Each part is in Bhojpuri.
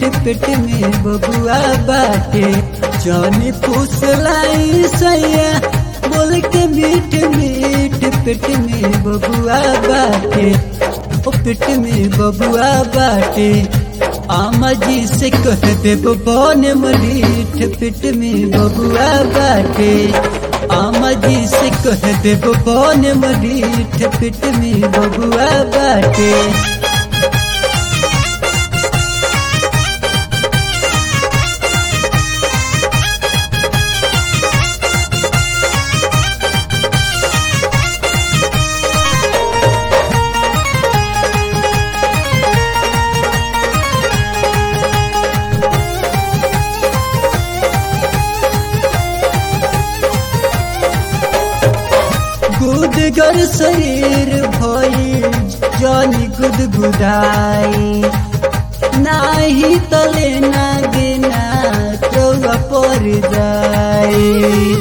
पेट में बबुआ बाटे जानी फुसलाई सैया बोल के मीठ मीठ पेट में बबुआ बाटे ओ पेट में बबुआ बाटे आमा जी से कह दे बन मरीठ पेट में बबुआ बाटे आमा जी से कह दे बन मरीठ पेट में बबुआ बाटे गुदगर शरीर भई जानी गुदगुदाई नाही तले ना गिना चौवा पर जाई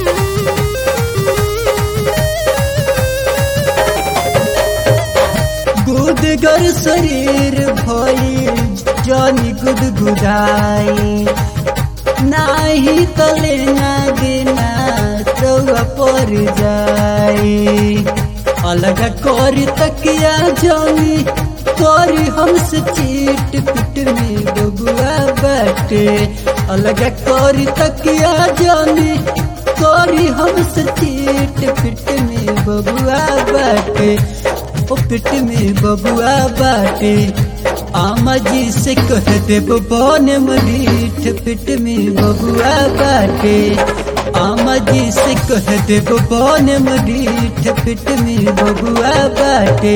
गुदगर शरीर भई जानी गुदगुदाई नाही तले ना गिना चौवा पर जाई अलग कोरी तकिया जानी कोरी हमसे चीट पिट में बबुआ बैठे अलग कोरी तकिया जानी कोरी हमसे चीट पिट में बबुआ बैठे ओ पिट में बबुआ बाटे आमा जी से कह दे बन मरीठ पिट में बबुआ बाटे आमा जी से कह दे बन मरीठ पिट में बबुआ बाटे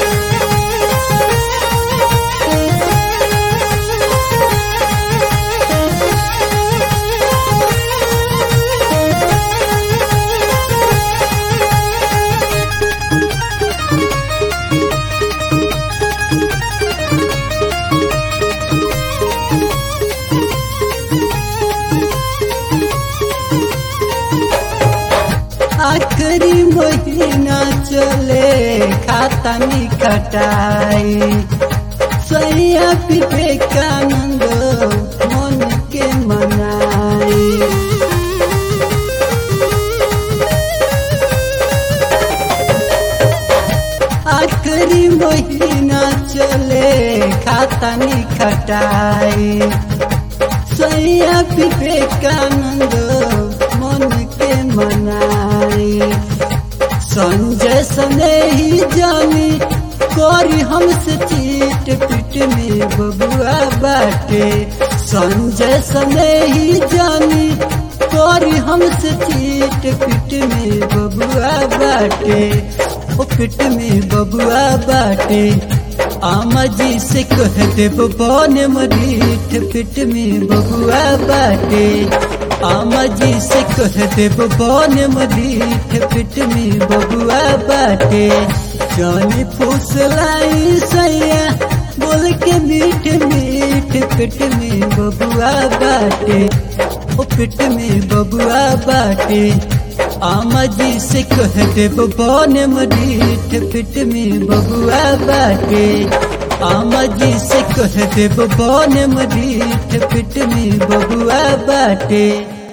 आखिरी महीना चले खाता में खटाई सैया विवेकानंद मन के मनाई आखिरी महीना चले खाता में खटाई सैया विवेकानंद मन के मनाई संजय सने ही जानी कोरी हमसे चीट पिट में बबुआ बाटे संजय सने ही जानी कोरी हमसे चीट पिट में बबुआ बाटे ओ पिट में बबुआ बाटे आमा जी से कह दे बन मरीठ पिट में बबुआ बाटे आमा जी से कह दे बन मरीठ पिट में बबुआ बाटे जानी फुसलाई सैया बोल के मीठ मीठ पिट में बबुआ बाटे ओ पिट में बबुआ बाटे आमा जी से कह दे बन मरीठ पिट में बबुआ बाटे आमा जी से कह दे बन मरीठ पिट में बबुआ बाटे